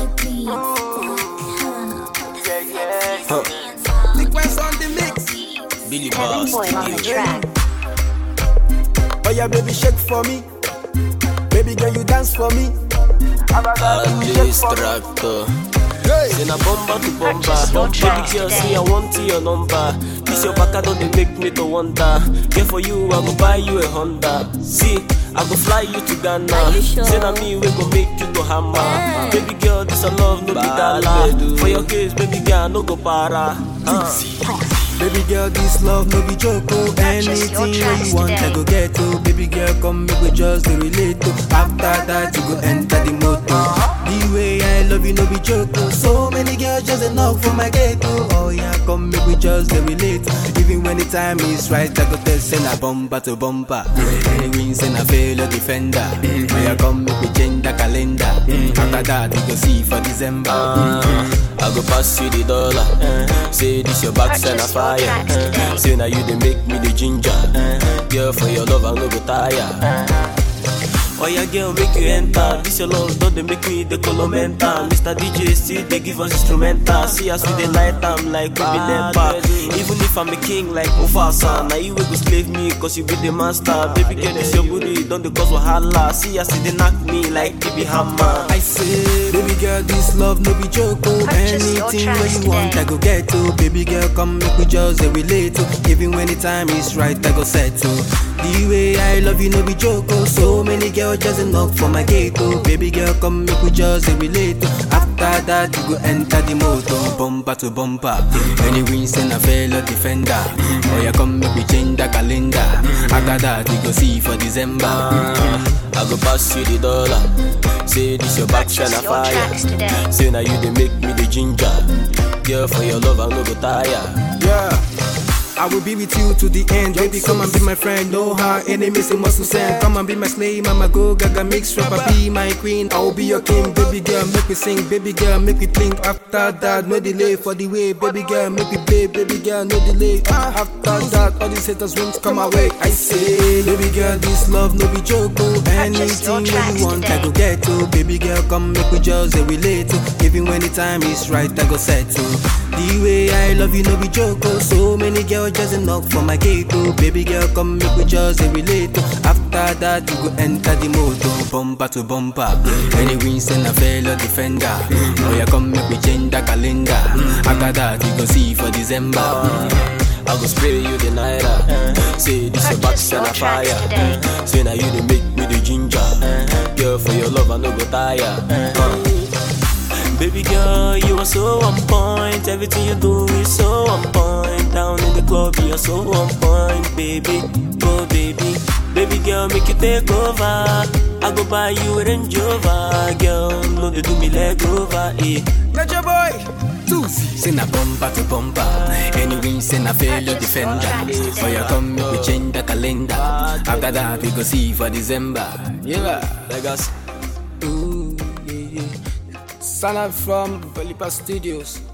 Sequence on the mix. Billy Kevin Boss, Boy on the track. Oh yeah, baby, shake for me. Baby girl, you dance for me. Alice Tractor. Say na bomba to bomba. Purchase your Baby tracks girl, today. see I want your number. This your back, don't they make me to wonder. Yeah, for you, I go buy you a Honda. See, I go fly you to Ghana. Are you sure? Say na me, we go make you to hammer. Eh. Baby girl, this a love, no be dollar. For your case, baby girl, no go para. Uh. Baby girl, this love no be joke. Oh. Purchase your Anything where tracks you want, I today. go get to. Baby girl, come make we just dey relate to. After that, you go enter the motor. The way I love you no be joke. Oh. So many girls just a knock for my gate. Oh, oh yeah, come make we just dey relate. Even when the time is right, I go tell send a bumper to bumper. Any wins and I fail a defender. May I come make we change the calendar. After that, we go see for December. I go pass you the dollar. Say this your back send a Purchase your fire. tracks today. Say now you they make me the ginger. Girl for your love I no go tire. Oh yeah, girl, make you enter. This your love, don't they make me the color mental. Mr. DJ, see they give us instrumental. See us with the light, I'm like we be never. Even if I'm a king like Mufasa, now you will go slave me, cause you be the master. Baby girl, this your booty, don't the cause wahala. See us, they knock me like BB Hammer. I say, baby girl, this love no be joke. Oh. Purchase your Anything where tracks you want, today. I go get to. Baby girl, come make we just dey relate to. Even when the time is right, I go set to. The way I love you no be joke. Oh. So many girls just a knock for my gate. Oh. Baby girl, come make we just dey relate to. After that, you go enter the motor, bumper to bumper. Any wins and a fellow defender. Oh yeah, come make we change the calendar. After that, you go see for December. I go pass you the dollar. Say this your back shine a Purchase your tracks fire. today. Say now you they make me the ginger. Girl for your love I no go tire. Yeah. I will be with you to the end. Baby, come and be my friend. No hard enemies, it must send. Come and be my slave, mama go gaga mix rapper, be my queen. I will be your king, baby girl. Make me sing, baby girl, make me blink. After that, no delay for the way, baby girl, make me pay, baby girl, no delay. Ah, After that, all these haters won't come away. I say, baby girl, this love no be joke. Oh. Purchase your Anything tracks you want, I today. go get to. Baby girl, come make we just dey relate to. Even when the time is right, I go set to. The way I love you no be joke. Oh. So many girls just a knock for my gate. Oh. Baby girl, come make we just dey relate to. After that, you go enter the motor, bumper to bumper. Any wins and a fellow defender. Oh yeah, come make we change the calendar. After that, you go see for December. I go spray you the naira. Say this your back Purchase your shine a tracks fire. today. Say now you they make me the ginger. Girl for your love I no go tire. Uh. Baby girl, you are so on point. Everything you do is so on point. Down in the club, you're so on point, baby. Go, baby. Baby girl, make you take over. I go buy you a Range Rover, girl. No, they do me leg over, eh. Let your boy. Tusi. Send a bumper to bumper. Any wins and a fellow Purchase your defender. tracks today. Oh, you come make we change the calendar. After that, we go see for December. Yeah. Legacy. Ooh, yeah, yeah. Sana from Balipa Studios.